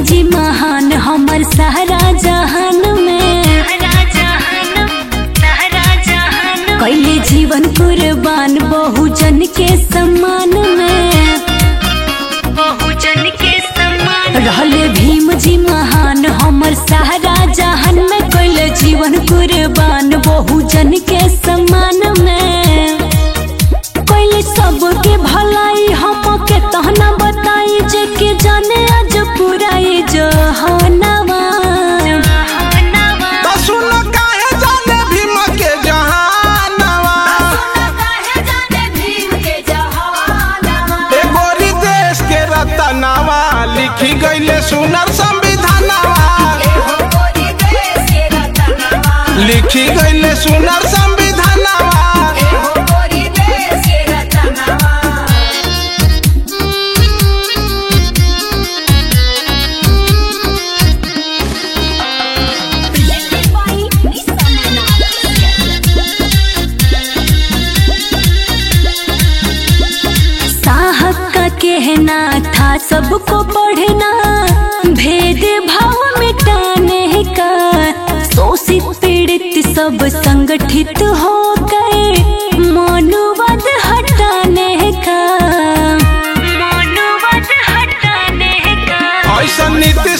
जी महान हमर सारा जहान में कैले जीवन कुर्बान बहुजन के सम्मान में बहुजन के सम्मान रहले भीम जी महान हमर सारा जहान में कैले जीवन कुर्बान बहुजन के सम्मान में कैले सबके भलाई हमके तहना बताई जे के जाने आज पूरा ये जहानवा तो सुन काहे जाने भीम के जहानवा ए गोरी देश के रतनवा लिखी गईले सुनर संविधानवा लिखी गईले सुनर संविधानवा साहब का कहना था सबको पढ़ना भेद भाव मिटाने का शोषित पीड़ित सब संगठित हो गए मनुवाद हटाने का मनुवाद हटाने का ऐसा नीति